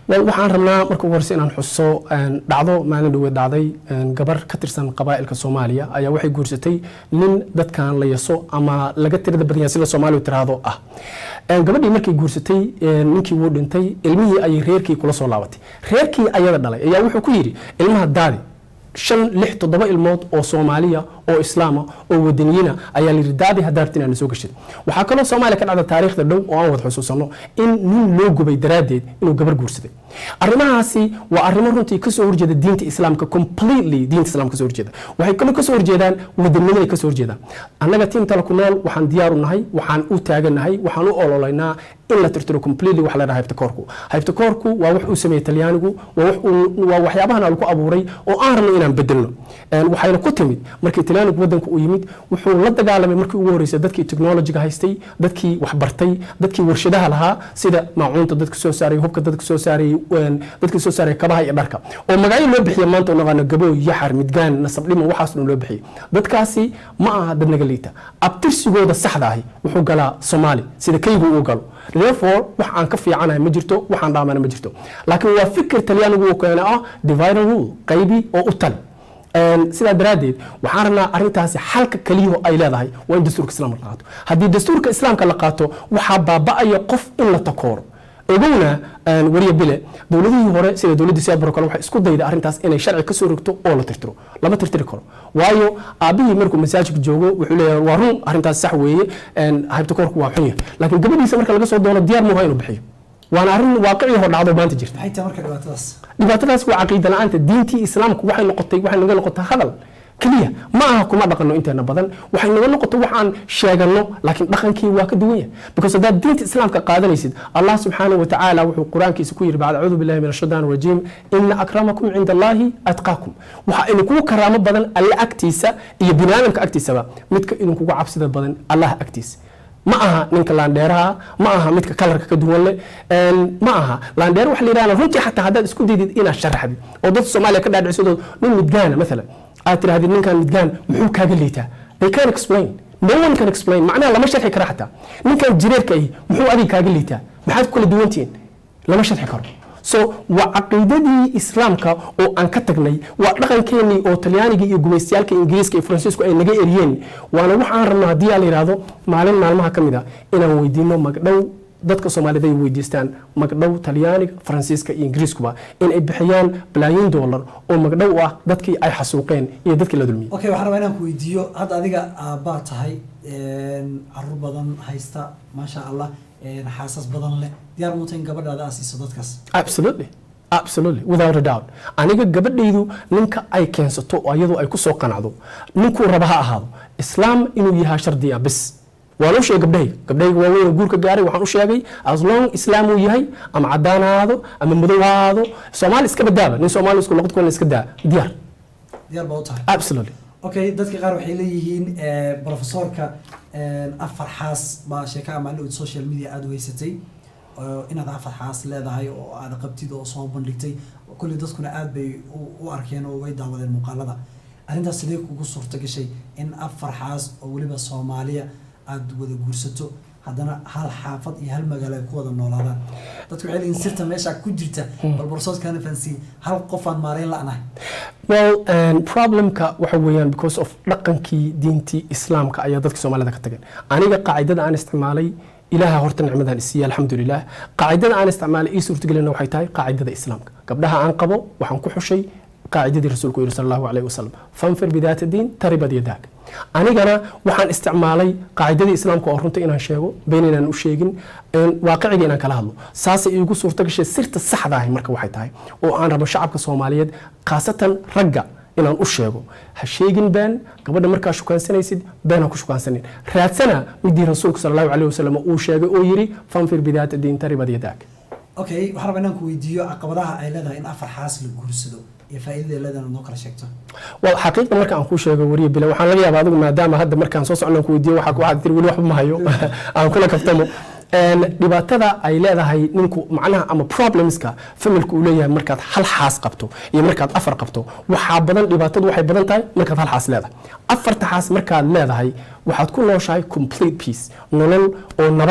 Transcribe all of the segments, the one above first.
Well, waxaan rabnaa marka ugu horeysa inaan xuso een, dhacdo maalin dhaweed dhacday een, gabar ka tirsan qabaa'ilka soomaaliya ayaa waxay guursatay nin dadkan la yaso ama laga tirada badan yahay sida soomaalidu tiraahdo ah Een, gabadhii markay guursatay een, ninkii wuu dhintay ilmihii ayay reerkii kula soo laabatay reerkii ayada dhalay ayaa wuxuu ku yidhi ilmaha daadi shan lix toddoba ilmood oo soomaaliya oo islaama oo wadaniyiina ayaa layidhi daadi haddaa rabtin aana soo gashid waxaa kaloo soomaaliya ka dhacda taariikhda dhow oo aan wada xusuusanno in nin loo gubay daraaddeed inuu gabar guursaday arrimahaasi waa arrimo runtii kasoo horjeeda diinta islaamka completely diinta islaamka kasoo horjeeda waxay kaloo kasoo horjeedaan wadanimaday kasoo horjeedaan annaga tiim tala ku nool waxaan diyaar u nahay waxaan u taaganahay waxaan u ololaynaa in la tirtiro completely wax la dhaha haybtakoorku haybtakoorku waa wax uu sameeyey talyaanigu waa wax uu- waa waxyaabahan lagu abuuray oo aan rabno inaan bedelno Een, waxayna ku timid markii talyaanigu wadanka uu yimid wuxuu la dagaalamay markii ugu horreysay dadkii technologiga haystay dadkii waxbartay dadkii warshadaha lahaa sida maacuunta dadka soo saaray hubka dadka soo saaray een, dadka soo saaray kabaha iyo dharka oo magacyo loo bixiya maanta oo naqaano gabooy yaxar midgaan nasabdhimo waxaas dhan loo bixiyay dadkaasi ma aha dad naga liita abtirsigooda saxda ahi wuxuu galaa soomaali sida kaygu uu galo therefore wax aan ka fiicanahay ma jirto waxaan dhaamana ma jirto laakiin waa fikir talyaanigu uu keenay ah divide and rule qaybi oo u tali Een, sidaa daraaddeed waxaan rabnaa arrintaasi xalka keliyaho ay leedahay waa in dastuurka islaamka la qaato haddii dastuurka islaamka la qaato waxaa baaba'aya qof in la takooro ogowna een, wariya bile dowladihii hore sida dowladda siyaabaro kale waxay isku dayda arrintaas inay sharci kasoo rogto oo la tirtiro lama tirtiri karo waayo aabihii markuu masaajidka joogo wuxuu leeyahay waa run arrintaas sax weeye een, haybtakoorku waa xun yahay laakiin gabadhiisa marka laga soo doono diyaar muuha inuu bixiyo waana arrin waaqicii hor dhacdo maanta jirta maxay tahay marka dhibaatadaas dhibaatadaas waa caqiida la-aanta diintii islaamku waxay noqotay waxay naga noqotay hadal keliya ma aha kuma dhaqanno inteena badan waxay naga noqotay waxaan sheeganno laakiin dhaqankii waa ka duwan yahay because haddaad diinta islaamka qaadanaysid allah subxaanahu wa tacaala wuxuu qur-aankiisa ku yidhi bacda acuudu billahi min ashaitaan rajiim ina akramakum cinda allahi atqaakum waxaa idinkugu karaamo badan alle agtiisa iyo bini aadamka agtiisaba midka idinkugu cabsida badan allah agtiisa ma aha ninka laandheeraha ma aha midka kalarka ka duwan leh Een, ma aha laandheer waxa la yidhahda runtii xataa haddaad isku daydid inaad sharaxdid oo dadka soomaaliya ka dhaadhicisadoo nin midgaana maalan aad tirahdid ninkan midgaan muxuu kaaga liitaa they can explain no one can explain macnaha lama sharxi kara xataa ninkan jireerka ahi muxuu adiga kaaga liitaa maxaad ku kala duwantihiin lama sharxi karo so waa caqiidadii islaamka oo aan ka tagnay waa dhaqankeenii oo talyaaniga iyo gumaystayaalka ingiriiska iyo faransiisku ay naga eriyeen waana waxaan rabnaa haddii aa la yidhaahdo maalin maalmaha ka mid a inaan weydiino magdhow dadka soomaalida ay weydiistaan magdhow talyaaniga faransiiska iyo ingiriiskuba in ay bixiyaan balaayiin doolar oo magdhow u ah dadkii ay xasuuqeen iyo dadkii la dulmiyey okay waxaan rabaa inaan ku weydiiyo hadda adiga aabbaa tahay een, caruur badan haysta maasha allah een, xaasas badan leh diyaar muuta in gabadhaada aad siiso dadkaas absolutely absolutely without a doubt aniga gabadhaydu ninka ay keensato oo iyadu ay ku soo qanacdo ninkuu raba ha ahaado islaam inuu yahaa shardi ah bis waan u sheegay gabdhahayga gabdhahayga waaweyn oo guurka gaaray waxaan u sheegay as long islaam uu yahay ama cadaan ha ahaado ama madow ha ahaado soomaali iska badaaba nin soomaali isku luqad kulan iska daa diyaar diyaar baa u tahay absolutely okay dadka qaar waxay leeyihiin eh, professorka eh, afar xaas baa sheeka amaalin social media aada u haysatay oo inaad afar xaas leedahay oo aad qabtid oo soo bandhigtay kulli dadkuna aad bay u- u arkeen oo way daawadeen muuqaalada arrintaas sidee kugu suurta gashay in afar xaas oo weliba soomaaliya aad wada guursato haddana hal xaafad iyo hal magaalo ay ku wada noolaadaan dadku waxay leeyihin sirta meesha ku jirta bal borsoodkaana fahansiin hal qofaan maarayn la'nahay well um, problemka waxa weeyaan because of dhaqankii diintii islaamka ayaa dadka soomaalida ka tageen aniga qaacidada aan isticmaalay ilaaha horta nicmadan isiiya alxamdulilah qaacidada aan isticmaalay ii suurtagelina waxay tahay qaacidada islaamka gabdhaha aan qabo waxaan ku xushay qaacidadii rasuulku yidhi sal allahu alayhi wasalam fanfir bidaata diin taribad yadaag anigana waxaan isticmaalay qaacidadii islaamka oo runta inaan sheego been inaan u sheegin een, waaqiciga inaan kala hadlo saasay iigu suurta gashay sirta saxda ahi marka waxay tahay oo aan rabo shacabka soomaaliyeed khaasatan ragga inaan u sheego ha sheegin been gabadha markaa shukaansanaysid been ha ku shukaansanin raadsana midii rasuulku sal allahu alayhi wasalam uu sheegay oo yidhi fanfir bidaata diin taribad yadaag okay waxaan rabaa inaan ku weydiiyo caqabadaha ay leedahay in afar xaas la guursado iyo faa'iidada ay leedahay inaad noo kala sheegto wal xaqiiqa marka aan kuu sheego wariye bile waxaan laga yaabaa adigu maadaama hadda markaan soo socnaan ku weydiiyo waxaa waxaad tiri weli waxba ma hayo aan kula kaftamo Een, dhibaatada ay leedahay ninku macnaha ama problemska familka uu leeyahay markaad hal xaas qabto iyo markaad afar qabto waxaa badan dhibaatadu waxay badan tahay markaad hal xaas leedahay afarta xaas markaad leedahay waxaad ku nooshahay complete peace nolol oo nabad ah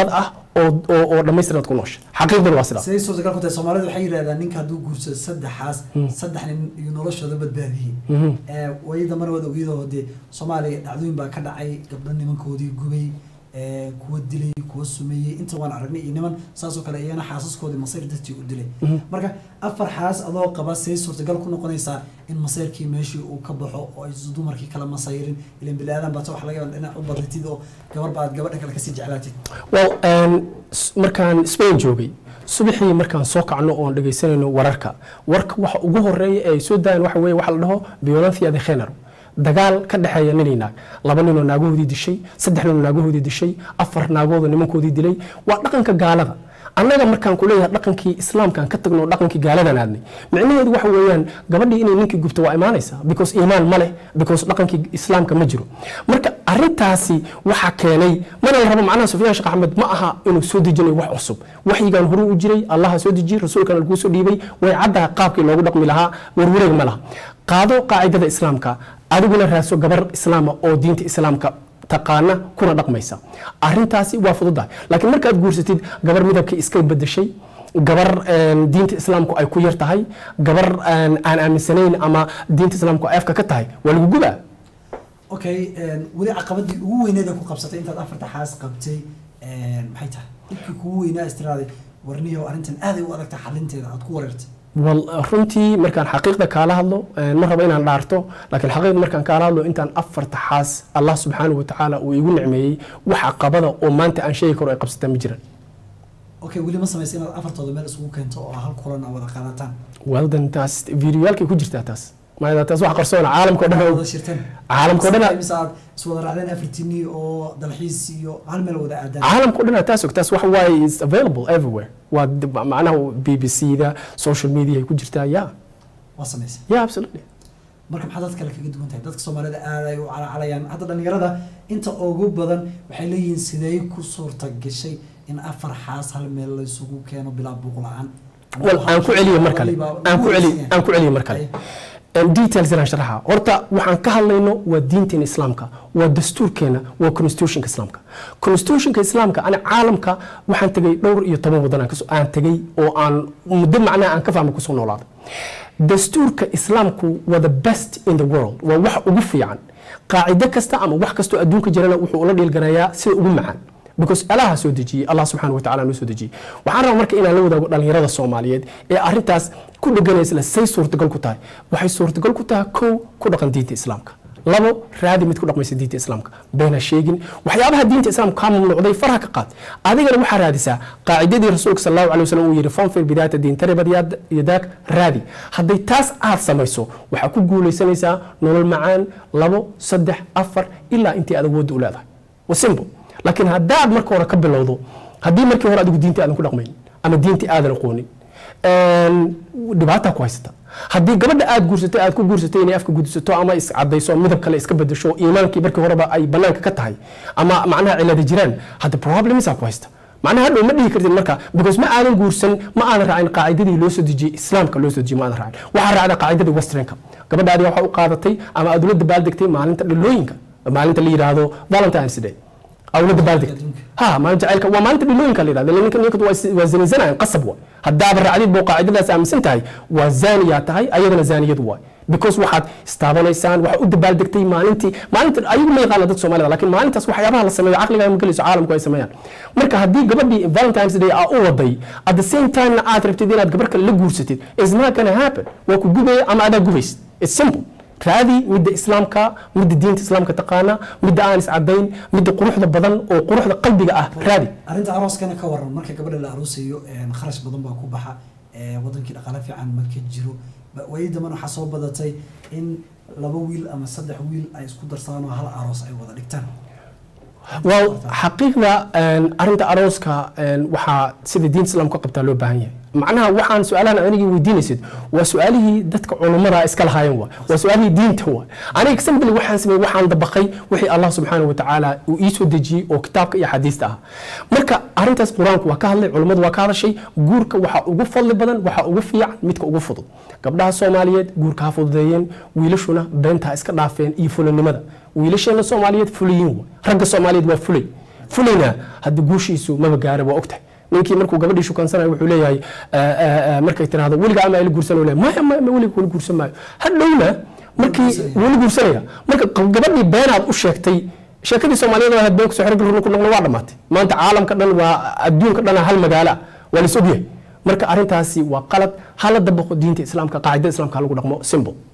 oo oo oo dhammaystirnaad ku noosha xaqiiqduna waa sidaas siday suurtagal ku tahay soomaalidu waxay yidhahdaan ninka hadduu guursado saddexaas saddex nin iyo noloshooda badbaadiyey Eh, wayi dambana waad ogiyadoo dee soomaaliya dhacdooyin baa ka dhacay gabdho nimankoodii gubay eh, kuwa dilay kuwa sumeeyey inta waan aragnay iyo niman saasoo kale iyana xaasaskoodii masayr dartii u dilay marka afar xaas adoo qaba siday suurtagal ku noqonaysaa in masayrkii meeshii uu ka baxo oo ay dumarkii kala masayrin ilan bini aadan baata wax laga yaaba dhinac u badatid oo gabar baad gabadha kale kasii jeclaatid well um, s- markaan spain joogay subaxii markaan soo kacno oon dhegaysanayno wararka warka waxa ugu horeeya ee ay soo daayaan waxa weeye waxa la dhaho violencia de género dagaal ka dhexeeya nin iyo naag laba ninoo naagahoodii dishay saddex ninoo naagahoodii dishay afar naagoodoo nimankoodii dilay waa dhaqanka gaalada annaga markaan ku leeyahay dhaqankii islaamkaan ka tagno dhaqankii gaaladan aadnay micnaheedu waxa weeyaan gabadhii inay ninkii gubto waa imaanaysaa because iimaan ma leh because dhaqankii islaamka ma jiro marka arintaasi waxaa keenay mana la rabo macnaha sufyaan sheekh axmed ma aha inuu soo dejinayo wax cusub waxyigan horuu u jiray allaha soo dejiyey rasuulkana laguu soo dhiibay way caddaha qaabkii loogu dhaqmi lahaa warwareeg ma laha qaado qaacidada islaamka adiguna raadso gabar islaama oo diinta islaamka taqaana kuna dhaqmaysa arintaasi waa fududahay laakiin markaad guursatid gabar midabkii iska bedeshay gabar een, diinta islaamku ay ku yar tahay gabar een, aan aaminsanayn ama diinta islaamku ay afka ka tahay waa lagu gubaa okay een, weli caqabadii ugu weyneed ee ku qabsatay intaad afarta xaas qabtay een, maxay tahay dhibkii kugu weynaa istiraaday warniyo arrintan aaday u adagtahay xalinteeda aad ku wareertay wal runtii markaan xaqiiqda kaala hadlo een, ma rabo inaan dhaarto laakiin xaqiiqda markaan kaala hadlo intaan afarta xaas allah subxaanahu watacaala uu igu nicmeeyey wax caqabada oo maanta aan sheegi karo ay qabsataa ma jiran okay weli ma samaysa inaad afartooda meel isugu keento oo hal kulan aa wada qaadataan waldan taas videoyaalkay ku jirtaa taas maayada taas wax qarsoona caalamka oo dhan wada shirteen caalamka oo dhan mise aad iswada raacdeen afartini oo dalxiis iyo hal meel wada aadaan caalamka o dhan taas og taas wax waaye is available everywhere waa d- macnaha b b c da social media ay ku jirtaa ya waa samaysa ya absolutely marka maxaa dad kale kaga duwan tahay dadka soomaalida aad ay u calaacalayaan hadda dhalinyarada inta ugu badan waxay leeyihiin sidee ku suurta gashay in afar xaas hal meel la isugu keeno bilaa buuq la-aan wal aan ku celiyo mar kale aan ku celiyo aan ku celiyo mar kale Em, details inaan sharaxa horta waxaan ka hadlayno waa diinteena islaamka waa dastuurkeena waa constitutionka islaamka constitutionka islaamka ani caalamka waxaan tegay dhowr iyo toban wadan aan kasoo- aan tegay oo aan muddo macnaha aan ka fahmay kusoo noolaaday dastuurka islaamku waa the best in the world waa wax ugu fiican qaacido kasta ama wax kastoo adduunka jirana wuxuu ula dhiilganayaa sida ugu macaan because alaha soo dejiyey allah subxaana watacaala noo soo dejiyey waxaan rabaa marka inaan la wadaago dhalinyarada soomaaliyeed ee arrintaas ku dheganaysa le say suurtagal ku tahay waxay suurtagal ku tahay kow ku dhaqan diinta islaamka labo raadi mid ku dhaqmaysa diinta islaamka beena sheegin waxyaabaha diinta islaamka kaa mamnuucday faraha ka qaad adigana waxaa raadisaa qaacidadii rasuulka sal allahu alay wasallam uu yidhi fanfir bidaata diin taribad yaad- yadaak raadi hadday taas aad samayso waxaa ku guulaysanaysaa nolol macaan labo saddex afar ilaa intii aad awoodda u leedahay wa simple laakiin haddaad marka hore ka bilowdo haddii markii hore adigu diinta aadan ku dhaqmayn ama diinta aadan aqoonin een, dhibaataa ku haysata haddii gabadha aad guursatay aad ku guursatay inay afka gudisato ama iscadayso midab kale iska bedesho iimaankii markii horeba ay banaanka ka tahay ama macnaha cilada jiraan hadda problemsaa ku haysta macnaha hadhow ma dhihi kartid marka because ma aadan guursan ma aadan raacin qaacidadii loo soo dejiyey islaamka loo soo dejiyey ma aadan raacin waxaa raacda qaacidadii westernka gabadha adiga waxaa u qaadatay ama aad ula dabaaldegtay maalinta dhalooyinka maalinta la yidhaahdo valentines day awla dabaaldegtay ha maalinta jacaylka waa maalinta dhilooyinka la yidhahda ninka ninkadu waa is- waa zinaysanayan qasab waay haddaaba raacdid boo qaacidadaas aaminsan tahay waa zaaniyaa tahay ayadana zaaniyadu waay because waxaad istaabanaysaan waxaad u dabaaldegtay maalintii maalinta ayagu ma yaqaana dad soomaalida laakiin maalintaas waxyaabaha la sameeyo caqliga ma gelayso caalamku ay sameeyaan marka haddii gabadhii valentines day aa u waday at the same time na aad rabtid inaad gabar kale la guursatid is not gonna happen waa ku gubaya ama adaa gubaysid it's simple raadi midda islaamka midda diinta islaamka taqaana midda aan iscadayn midda quruxda badan oo quruxda qalbiga ah raadi arrinta arooskana ka waran marka gabadha la aroosayo een, kharash badan baa ku baxa ee, wadankii dhaqaale fiican ma ka jiro Ba- waayii damban waxaa soo badatay in laba wiil ama saddex wiil ay isku darsadaan oo hal aroos ay wada dhigtaan well xaqiiqda een, arrinta arooska een, waxaa sida diinta islaamka ka qabtaa loo baahan yahay macnaha waxaan su-aalahan anigii weydiinaysid waa su-aalihii dadka culummada iska lahaayeen waay waa su-aalihii diinta waay aniga example waxaan sameeyey waxaan dabaqay wixii allah subxaana wa tacaala uu ii soo dejiyey oo kitaabka iyo xadiista ah marka arrintaas qur-aanku waa ka hadlay culummadu waa ka hadashay guurka waxaa ugu fadli badan waxaa ugu fiican midka ugu fudud gabdhaha soomaaliyeed guurka ha fududeeyeen wiilashuna beenta ha iska dhaafeen iyo fulanimada wiilasheena soomaaliyeed fuliyiin waay ragga soomaaliyeed waa fulay fulayna haddii guushiisu maba gaara waa ogtahay ninkii markuu gabadhii shukansanayo wuxuu leeyahay eh, eh, eh, markay tiraahdo weliga ama ila guursan leeyahay maya maya ma weliga weli guursan maayo hadhowna markii guursanaya. weli guursanaya marka qab- gabadhii beenaad u sheegtay sheekadii soomaaliyada ahayd been kusoo xirg runa ku noqno waa dhammaatay maanta caalamka dhan waa adduunka dhan hal magaalo ah waa la is ogyahay marka arrintaasi waa qalad hala dabaqo diinta islaamka qaacidada islaamka ha lagu dhaqmo simple